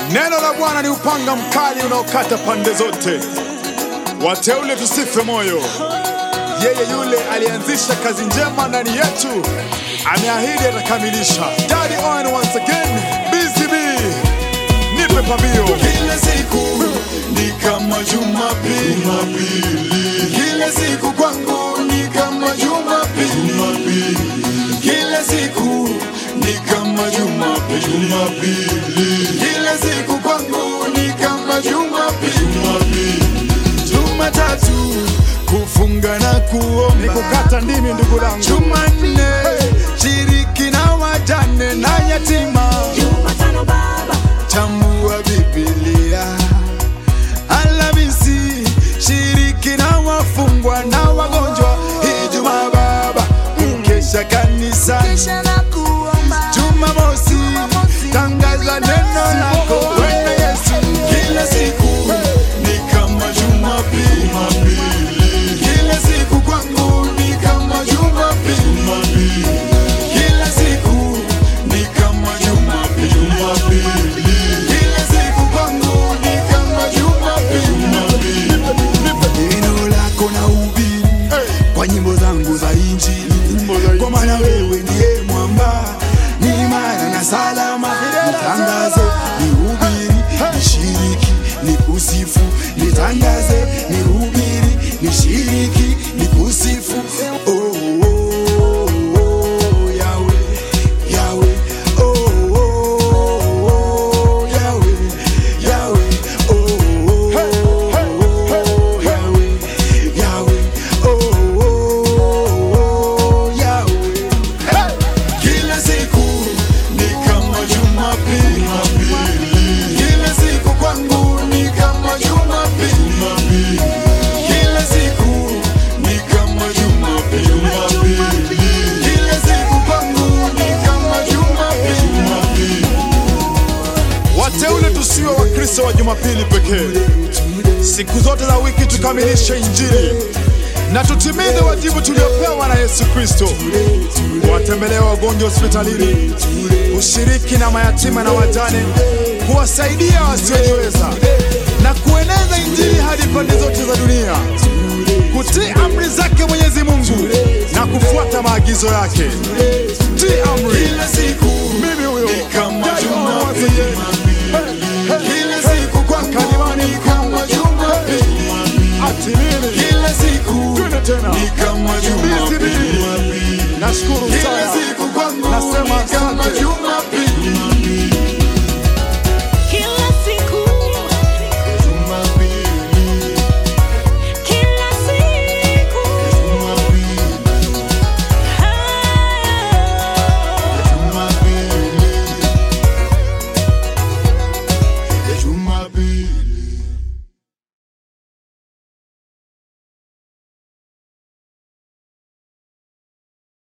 Neno la Bwana ni upanga mkali unaokata pande zote. Wateule tusife moyo. Yeye yule alianzisha kazi njema ndani yetu ameahidi atakamilisha. Daddy on once again, BCB, nipe pambio. Kila siku ni kama Jumapili, kila siku kwangu ni kama Jumapili, kila siku ni kama Jumapili, kila siku kwangu ni kama Jumapili, Jumatatu kufunga na kuomba Ni kukata ndimi ndugu langu. Jumanne shiriki na wajane na yatima Jumatano baba, chambua Biblia. Alhamisi shiriki na wafungwa na wagonjwa. Ijumaa baba mkesha kanisani. kisha na kuomba. Jumamosi tangaza neno lako Bwana Yesu. Kila siku ni kama Jumapili, kila siku kwangu ni kama Jumapili, kila siku ni kama Jumapili, kila siku kwangu ni kama Jumapili. Neno lako na ubiri kwa nyimbo zangu za Injili, kwa maana wewe ndiye mwamba, ni imara na salama. Nitangaze, nihubiri, nishiriki, nikusifu, nitangaze, nihubiri, nishiriki, nikusifu. Oh, oh, oh, Yahweh, Yahweh, oh, oh, oh, Yahweh, Yahweh, oh, oh, oh, Yahweh, Yahweh, oh, oh, oh, Yahweh. Kila siku ni kama Jumapili, kila siku kwangu ni kama Jumapili, kila siku ni kama Jumapili, kila siku kwangu ni kama Jumapili. Wateule tusiwe Wakristo wa Jumapili pekee. Siku zote za wiki tukamilishe Injili na tutimize wajibu tuliopewa na Yesu Kristo, kuwatembelea wagonjwa hospitalini, kushiriki na mayatima na wajane, kuwasaidia wasiojiweza na kueneza Injili hadi pande zote za dunia, kutii amri zake Mwenyezi Mungu na kufuata maagizo yake. Tii